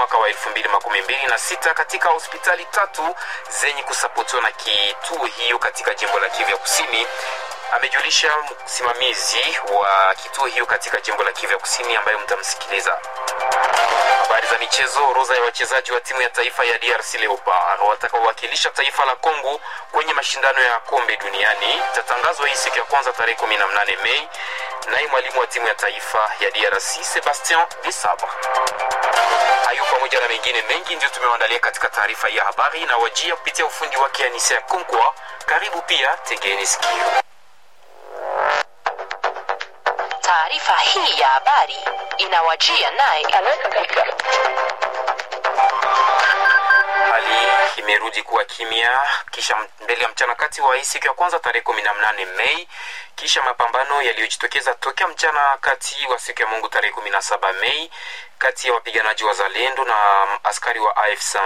mwaka wa 2026 katika hospitali tatu zenye kusapotiwa na kituo hiyo katika jimbo la Kivu ya Kusini amejulisha msimamizi wa kituo hiyo katika jimbo la Kivu ya Kusini ambaye mtamsikiliza. Habari za michezo. Orodha ya wachezaji wa timu ya taifa ya DRC Leopard watakaowakilisha taifa la Kongo kwenye mashindano ya kombe duniani itatangazwa hii siku ya kwanza tarehe 18 Mei. Naye mwalimu wa timu ya taifa ya DRC Sebastien Desabre. Hayo pamoja na mengine mengi ndio tumewaandalia katika taarifa ya habari na wajia kupitia ufundi wake Anisia Konkwa. Karibu pia, tegeni sikio. Taarifa hii ya habari inawajia naye Hali imerudi kuwa kimya kisha mbele ya mchana kati wa hii siku ya kwanza tarehe 18 Mei, kisha mapambano yaliyojitokeza tokea mchana kati wa siku ya Mungu tarehe 17 Mei kati ya wapiganaji wa Zalendo na askari wa AFC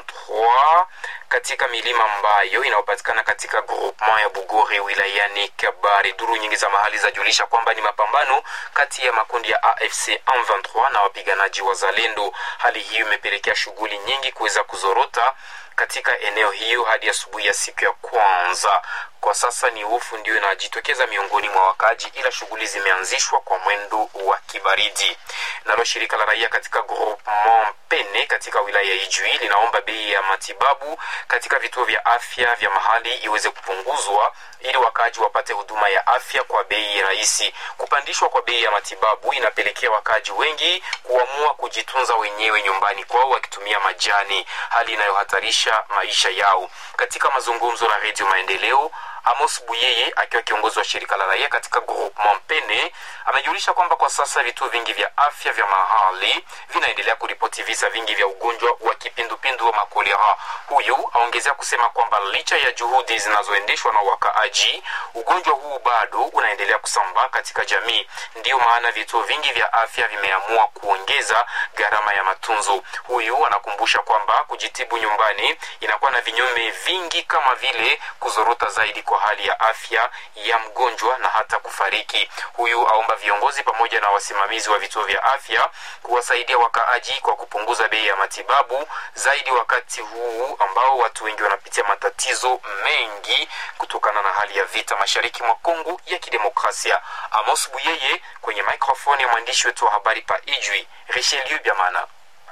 23 katika milima ambayo inayopatikana katika groupement ya Bugore wilayani Kabare. Duru nyingi za mahali zajulisha kwamba ni mapambano kati ya makundi ya AFC 23 na wapiganaji wa Zalendo. Hali hiyo imepelekea shughuli nyingi kuweza kuzorota katika eneo hiyo hadi asubuhi ya siku ya kwanza. Kwa sasa ni hofu ndio inajitokeza miongoni mwa wakaaji, ila shughuli zimeanzishwa kwa mwendo wa kibaridi. Nalo shirika la raia katika groupement Pene katika wilaya ya Ijwi linaomba bei ya matibabu katika vituo vya afya vya mahali iweze kupunguzwa ili wakaaji wapate huduma ya afya kwa bei rahisi. Kupandishwa kwa bei ya matibabu inapelekea wakaaji wengi kuamua kujitunza wenyewe nyumbani kwao wakitumia majani, hali inayohatarisha maisha yao. Katika mazungumzo na Redio Maendeleo, Amos Buyeye akiwa kiongozi wa shirika la raia katika groupement Pene amejulisha kwamba kwa sasa vituo vingi vya afya vya mahali vinaendelea kuripoti visa vingi vya ugonjwa wa kipindupindu wa makolera. Huyu aongezea kusema kwamba licha ya juhudi zinazoendeshwa na wakaaji, ugonjwa huu bado unaendelea kusambaa katika jamii. Ndiyo maana vituo vingi vya afya vimeamua kuongeza gharama ya matunzo. Huyu anakumbusha kwamba kujitibu nyumbani inakuwa na vinyume vingi kama vile kuzorota zaidi kwa hali ya afya ya mgonjwa na hata kufariki. Huyu aomba viongozi pamoja na wasimamizi wa vituo vya afya kuwasaidia wakaaji kwa kupunguza bei ya matibabu zaidi wakati huu ambao watu wengi wanapitia matatizo mengi kutokana na hali ya vita mashariki mwa Kongo ya Kidemokrasia. Amos Buyeye kwenye microphone ya mwandishi wetu wa habari pa Ijwi Richelieu Biamana.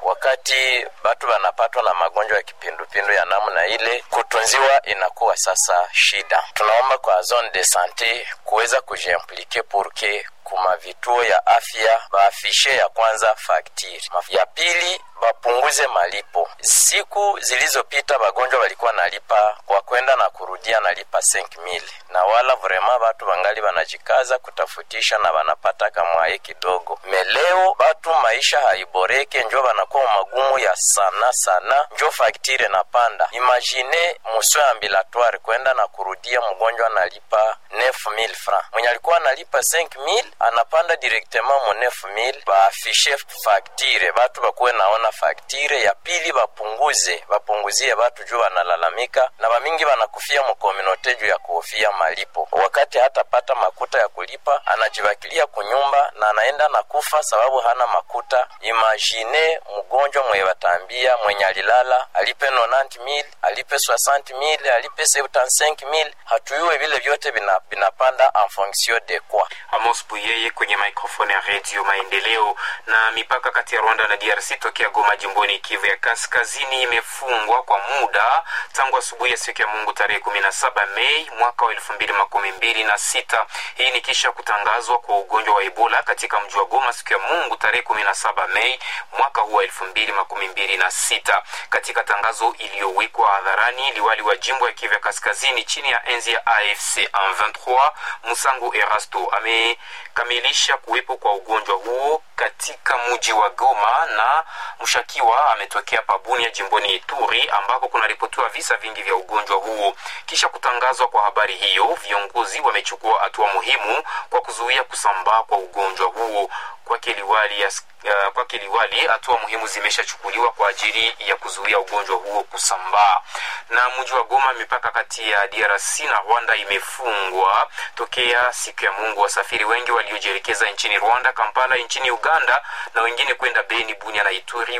Wakati batu wanapatwa na magonjwa ya kipindupindu ya namna ile, kutunziwa inakuwa sasa shida. Tunaomba kwa zone de sante kuweza kujiimplike purke kuma vituo ya afya baafishe ya kwanza faktiri, ya pili bapunguze malipo. Siku zilizopita wagonjwa walikuwa nalipa kwa kwenda na kurudia nalipa 5000 na wala vrema batu bangali banajikaza kutafutisha na banapata kamwaye kidogo. Meleo batu maisha haiboreke, njo banakuwa magumu ya sana sana, njo faktire na panda. Imagine muswe ambilatoire kwenda na kurudia, mgonjwa analipa 9000 francs, mwenye alikuwa analipa 5000 anapanda directement mu 9000. Baafishe faktire, batu bakuwe naona faktire ya pili, bapunguze bapunguzie batu juu wanalalamika na bamingi banakufia mukominote juu ya kuhofia malipo. Wakati hatapata makuta ya kulipa, anajibakilia kunyumba na anaenda na kufa sababu hana makuta. Imagine mgonjwa mwe batambia mwenye alilala alipe 90000 alipe 60000 alipe 75000 hatuyuwe vile vyote vinapanda en fonction de quoi. Amos Buyeye kwenye microphone ya Radio Maendeleo. Na mipaka kati ya Rwanda na DRC tokea Goma jimboni Kivu ya Kaskazini imefungwa kwa muda tangu asubuhi ya siku ya Mungu tarehe 17 Mei mwaka wa elfu mbili makumi mbili na sita. Hii ni kisha kutangazwa kwa ugonjwa wa Ebola katika mji wa Goma siku ya Mungu tarehe 17 Mei mwaka huu wa elfu mbili makumi mbili na sita. Katika tangazo iliyowekwa hadharani, liwali wa jimbo ya Kivu ya Kaskazini chini ya enzi ya AFC 23 Musango Erasto amekamilisha kuwepo kwa ugonjwa huo katika mji wa Goma na mshakiwa ametokea Pabunia jimboni Ituri ambako kunaripotiwa visa vingi vya ugonjwa huo. Kisha kutangazwa kwa habari hiyo, viongozi wamechukua hatua muhimu kwa kuzuia kusambaa kwa ugonjwa huo. Kwake liwali, uh, kwake liwali, hatua muhimu zimeshachukuliwa kwa ajili ya kuzuia ugonjwa huo kusambaa. Na mji wa Goma, mipaka kati ya DRC na Rwanda imefungwa tokea siku ya Mungu. Wasafiri wengi waliojielekeza nchini Rwanda, Kampala nchini Uganda na wengine kwenda Beni, Bunia na Ituri wamezuia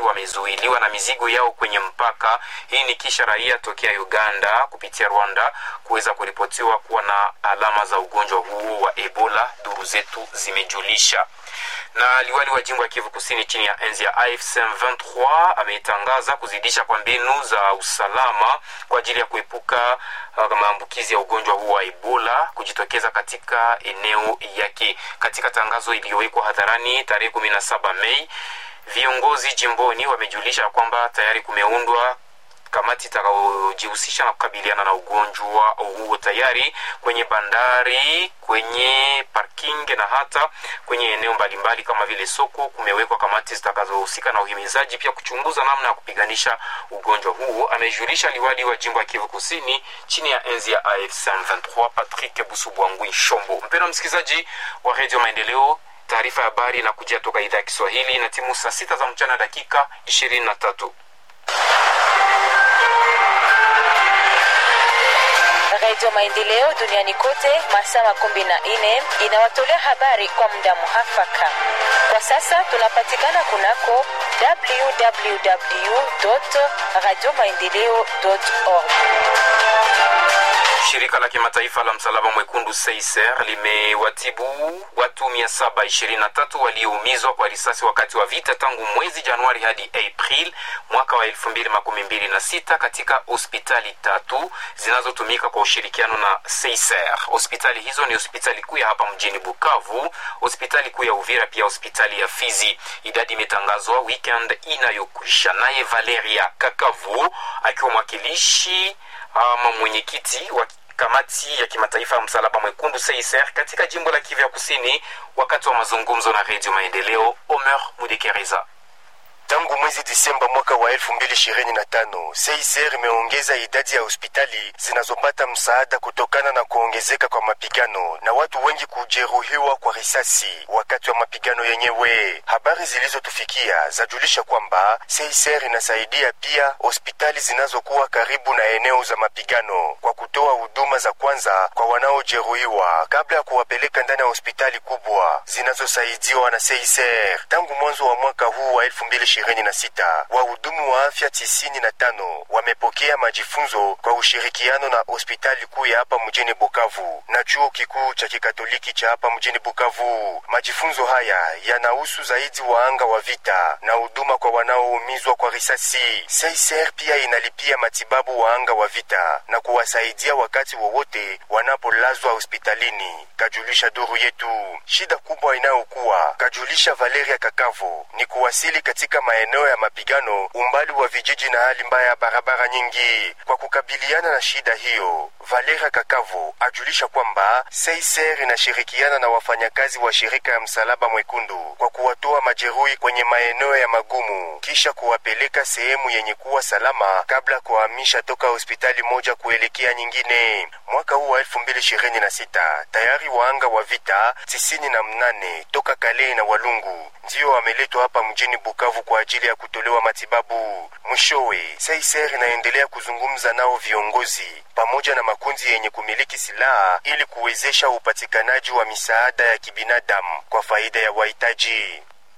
wamezuiliwa na mizigo yao kwenye mpaka. Hii ni kisha raia tokea Uganda kupitia Rwanda kuweza kuripotiwa kuwa na alama za ugonjwa huo wa Ebola, duru zetu zimejulisha na liwali wa jimbo ya Kivu Kusini chini ya enzi ya AFC M23 ametangaza kuzidisha kwa mbinu za usalama kwa ajili ya kuepuka uh, maambukizi ya ugonjwa huu wa Ebola kujitokeza katika eneo yake. Katika tangazo iliyowekwa hadharani tarehe 17 Mei, viongozi jimboni wamejulisha kwamba tayari kumeundwa kamati itakayojihusisha na kukabiliana na ugonjwa huo tayari kwenye bandari, kwenye parking na hata kwenye eneo mbalimbali kama vile soko. Kumewekwa kamati zitakazohusika na uhimizaji, pia kuchunguza namna ya kupiganisha ugonjwa huo, amejulisha liwali wa jimbo ya Kivu Kusini chini ya enzi ya AFC M23 Patrick Busubwangwi Shombo. Mpendwa msikilizaji wa Radio Maendeleo, taarifa ya habari na kujia toka idhaa ya Kiswahili na timu saa sita za mchana dakika ishirini na tatu. Radio Maendeleo duniani kote masaa makumi na nne inawatolea habari kwa muda muhafaka. Kwa sasa tunapatikana kunako www radio maendeleo org. Shirika la kimataifa la msalaba mwekundu Seiser limewatibu watu 723 walioumizwa kwa risasi wakati wa vita tangu mwezi Januari hadi April mwaka wa 2026 katika hospitali tatu zinazotumika kwa ushirikiano na Seiser. Hospitali hizo ni hospitali kuu ya hapa mjini Bukavu, hospitali kuu ya Uvira, pia hospitali ya Fizi. Idadi imetangazwa weekend inayokwisha. Naye Valeria Kakavu akiwa mwakilishi ama mwenyekiti wa kamati ya kimataifa ya msalaba mwekundu Seiser katika jimbo la Kivu ya Kusini, wakati wa mazungumzo na Redio Maendeleo, Omer Mudekereza. Tangu mwezi Disemba mwaka wa 2025 CICR imeongeza idadi ya hospitali zinazopata msaada kutokana na kuongezeka kwa mapigano na watu wengi kujeruhiwa kwa risasi wakati wa mapigano yenyewe. Habari zilizotufikia zajulisha kwamba CICR inasaidia pia hospitali zinazokuwa karibu na eneo za mapigano kwa kutoa huduma za kwanza kwa wanaojeruhiwa kabla ya kuwapeleka ndani ya hospitali kubwa zinazosaidiwa na CICR. Tangu mwanzo wa mwaka huu wa 2026 wahudumu wa afya tisini na tano wamepokea majifunzo kwa ushirikiano na hospitali kuu ya hapa mjini Bukavu na chuo kikuu cha kikatoliki cha hapa mjini Bukavu. Majifunzo haya yanahusu zaidi waanga wa vita na huduma kwa wanaoumizwa kwa risasi. CICR pia inalipia matibabu waanga wa vita na kuwasaidia wakati wowote wanapolazwa hospitalini, kajulisha duru yetu. Shida kubwa inayokuwa, kajulisha Valeria Kakavo, ni kuwasili katika maeneo ya mapigano umbali wa vijiji na hali mbaya ya barabara nyingi. Kwa kukabiliana na shida hiyo, Valera Kakavo ajulisha kwamba Seiser inashirikiana na wafanyakazi wa shirika ya Msalaba Mwekundu kwa kuwatoa majeruhi kwenye maeneo ya magumu kisha kuwapeleka sehemu yenye kuwa salama kabla kuhamisha toka hospitali moja kuelekea nyingine. Mwaka huu wa 2026 tayari waanga wa vita tisini na mnane toka Kale na Walungu ndio wameletwa hapa mjini Bukavu kwa ajili ya kutolewa matibabu. Mwishowe, Seiser inaendelea kuzungumza nao viongozi pamoja na makundi yenye kumiliki silaha ili kuwezesha upatikanaji wa misaada ya kibinadamu kwa faida ya wahitaji.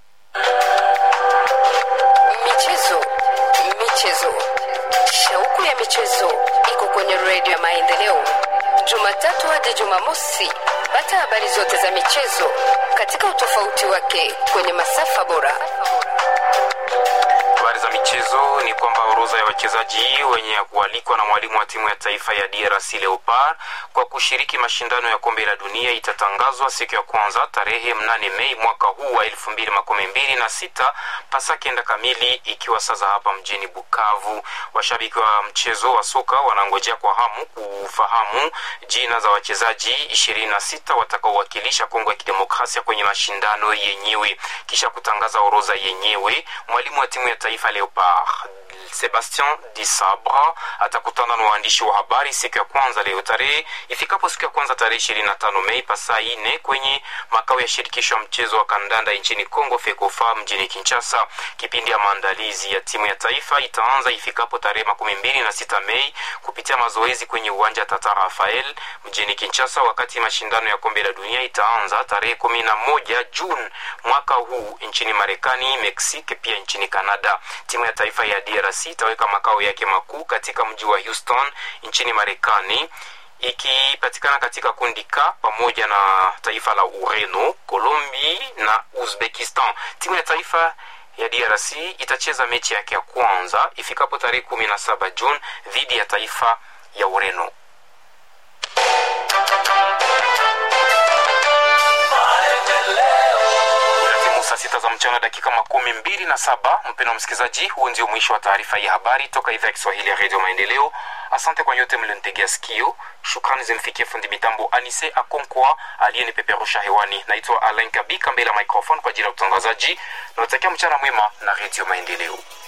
Michezo, michezo, shauku ya michezo iko kwenye redio ya Maendeleo, Jumatatu hadi Jumamosi. Pata habari zote za michezo katika utofauti wake kwenye masafa bora. Habari za michezo ni kwamba orodha ya wachezaji wenye kualikwa na mwalimu wa timu ya taifa ya DRC Leopard kwa kushiriki mashindano ya kombe la dunia itatangazwa siku ya kwanza tarehe mnane Mei mwaka huu wa elfu mbili makumi mbili na sita pasa kenda kamili, ikiwa sasa hapa mjini Bukavu. Washabiki wa mchezo wa soka wanangojea kwa hamu kufahamu jina za wachezaji ishirini na sita watakaowakilisha Kongo ya Kidemokrasia kwenye mashindano yenyewe. Kisha kutangaza orodha yenyewe, mwalimu wa timu ya taifa Leopard Sebastien Disabra atakutana na waandishi wa habari siku ya kwanza leo tarehe ifikapo siku ya kwanza tarehe 25 Mei pasaa ine kwenye makao ya shirikisho ya mchezo wa kandanda nchini Kongo FECOFA mjini Kinshasa. Kipindi ya maandalizi ya timu ya taifa itaanza ifikapo tarehe makumi mbili na sita Mei kupitia mazoezi kwenye uwanja Tata Rafael mjini Kinshasa, wakati mashindano ya kombe la dunia itaanza tarehe kumi na moja Juni mwaka huu nchini Marekani, Mexique pia nchini Canada. Timu ya taifa ya DRC itaweka makao yake makuu katika mji wa Houston nchini Marekani ikipatikana katika kundi K pamoja na taifa la Ureno, Colombia na Uzbekistan. Timu ya taifa ya DRC itacheza mechi yake ya kwanza ifikapo tarehe kumi na saba Juni dhidi ya taifa ya Ureno. Timu saa sita za mchana dakika makumi mbili na saba. Mpendo wa msikilizaji, huu ndio mwisho wa taarifa ya habari toka idhaa ya Kiswahili ya redio Maendeleo. Asante kwa nyote mlionitegea sikio. Shukrani zimfikie fundi mitambo Anise Akonkwa aliyenipeperusha hewani. Naitwa Alain Kabika mbele ya microphone kwa ajili ya utangazaji. Nawatakia mchana mwema na redio Maendeleo.